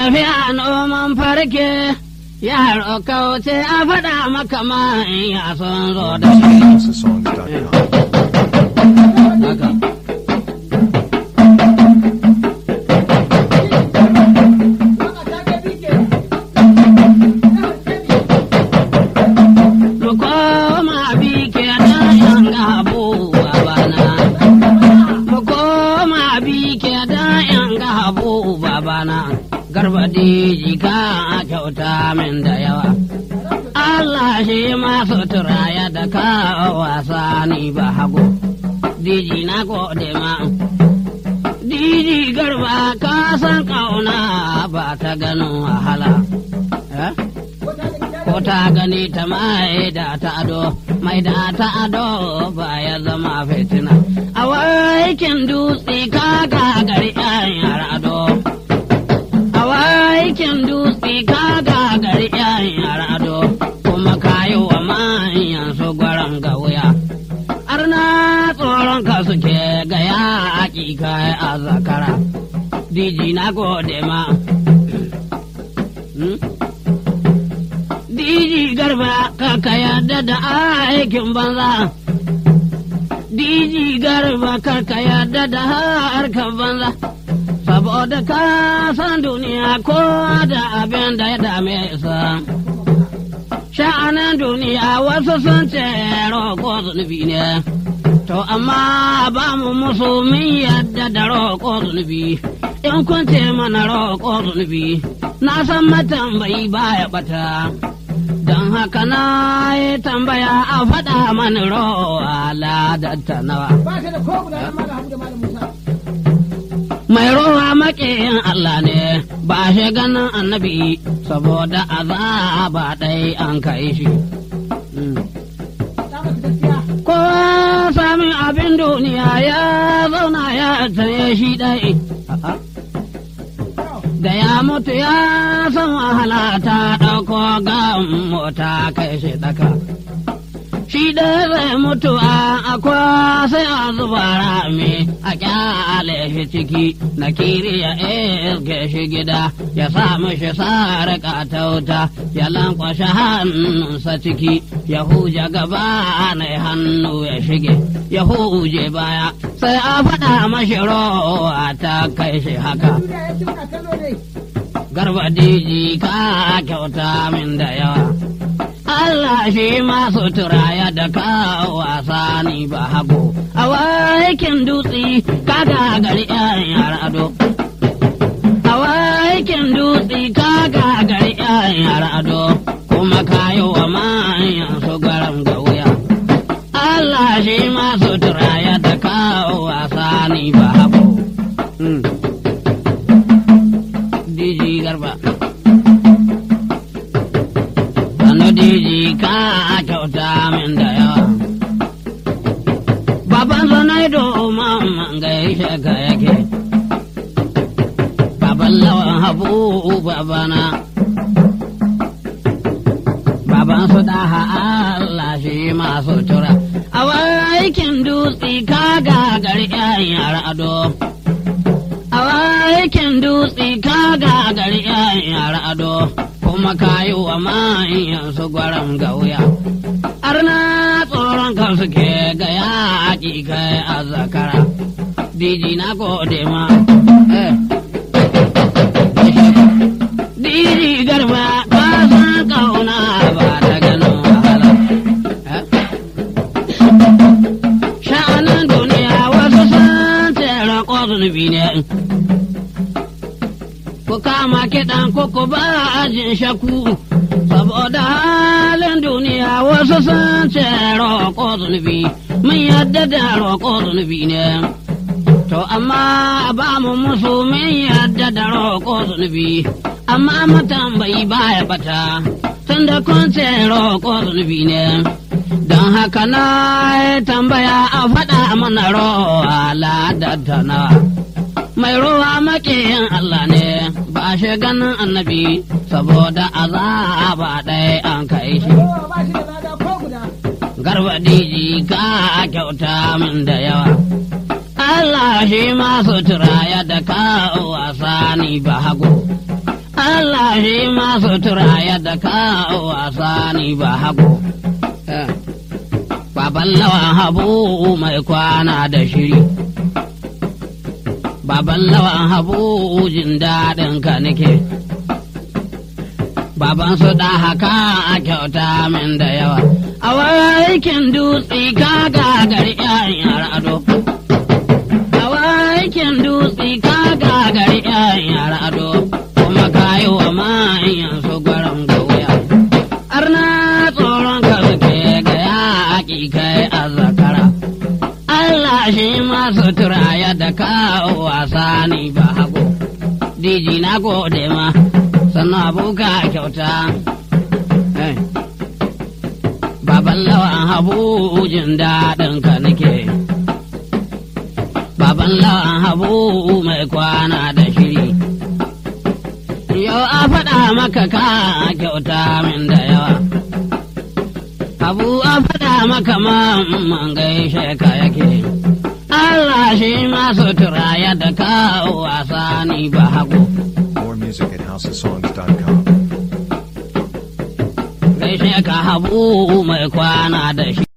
Tafiya noman farke, yaro kauce a faɗa maka ma in ya son zo da shi. Songs.com. Haka. Mu koma bi ke da yan gabu babana. Mu koma bi ke da yan gabu babana. Garba diji ka kyauta min da yawa. Allah shi masu turaya da ka wasa ni ba hago. Diji na gode ma. Diji garba ka san kauna ba ta ganin wahala. Eh? ko ta gani ta mai da ta ado mai da ta ado ba ya zama fitina a waikin dutse ka gagari yan yara ado a waikin dutse ka gagari yan yara ado kuma kayi wa manyan su gwaran ga wuya arna tsoron ka suke ga yaƙi kai a zakara diji na gode ma Hmm? Diji garba kaka yarda da aikin banza. Diji garba kaka yarda da harkar banza. Saboda ka san duniya ko da abin da ya dame sa. Sha'anin duniya wasu sun ce roƙo zunubi ne. To amma ba mu musu min yadda da roƙo zunubi. In kun ce mana roƙo zunubi, na san matambayi baya bata. Don haka na yi tambaya a faɗa mani rowa ladatta nawa. Mai rowa maƙiyin Allah ne ba shi ganin annabi saboda azaba ɗai an kai shi. Mm. Ko sami abin duniya ya zauna ya tsaye shi ɗai. A'a. da ya mutu ya san wahala ta ɗauko ga mota kai shi ɗaka. Shi da zai mutu a akwa sai a zuba rami a kyale shi ciki na kiri ya iske shi gida ya sa mishi sarƙa ta wuta ya lankwashe hannunsa ciki ya huje gaba na hannu ya shige ya huje baya sai a faɗa mashi rowa ta kai shi haka. garba diji ka kyauta min da yawa. Allah shi masu turaya da ka wasa ni ba hago. A waikin dutse ka gagari yan yara ado. A waikin dutse ka gagari yan yara ado. Kuma ka yi wa manyan su garam ga wuya. Allah shi masu turaya da ka wasa ni ba hago. Mm. Diji garba. Sanu diji ka kyauta min da yawa. Baban Zanaido mamman gaishe ka yake. Baban lawan habu babana. Baban su daha Allah shi masu tura. A aikin dutse ka gagari 'yan yara ado. a aikin dutse ka gagari yan yara ado kuma ka yi wa manyan su gwaram ga wuya arna tsoron kan suke ga yaƙi kai a zakara diji na gode ma eh. diji garba ka san kauna ba ta ganin wahala eh. sha'anin duniya wasu sun tsere ko zunubi ne ku kama kiɗan ku ba ajin shaku saboda halin duniya wasu sun ce roƙo zunubi mun yadda da roƙo zunubi ne to amma ba mu musu mun yadda da roƙo zunubi amma matambayi baya bata tunda kun ce roƙo zunubi ne don haka na tambaya a faɗa mana rowa ladar nawa mai ruwa maƙiyin Allah ne ba shi ganin annabi saboda azaba ɗaya an kai shi. Garba diji ka kyauta min da yawa. Allah shi masu turaya da ka wasa ni ba hago. shi masu tura yadda ka wasa ni ba hago. Baban lawan habu mai kwana da shiri. Baban lawan habu jin daɗin ka nake. Baban su da haka a kyauta min da yawa. A aikin dutse ka gagari ‘yan ado. A aikin dutse ka gagari ‘yan ado. Kuma ka yi wa manyan su gwaron gauya. Arna tsoron ka suke ga yaƙi kai a zakara. Allah shi masu turaya da kawo wasa ni ba hago. Diji na gode ma, sannan abuka kyauta. Hey. Baban lawan habu jin daɗin ka nake. Baban lawan habu mai kwana da shiri. Yau a faɗa maka ka kyauta min da yawa. Abu a faɗa maka man gaishe ka yake. Allah shi masu turaya da kawo wasa ni ba hagu. More music at houseofsongs.com. Gaishe ka habu mai kwana da shi.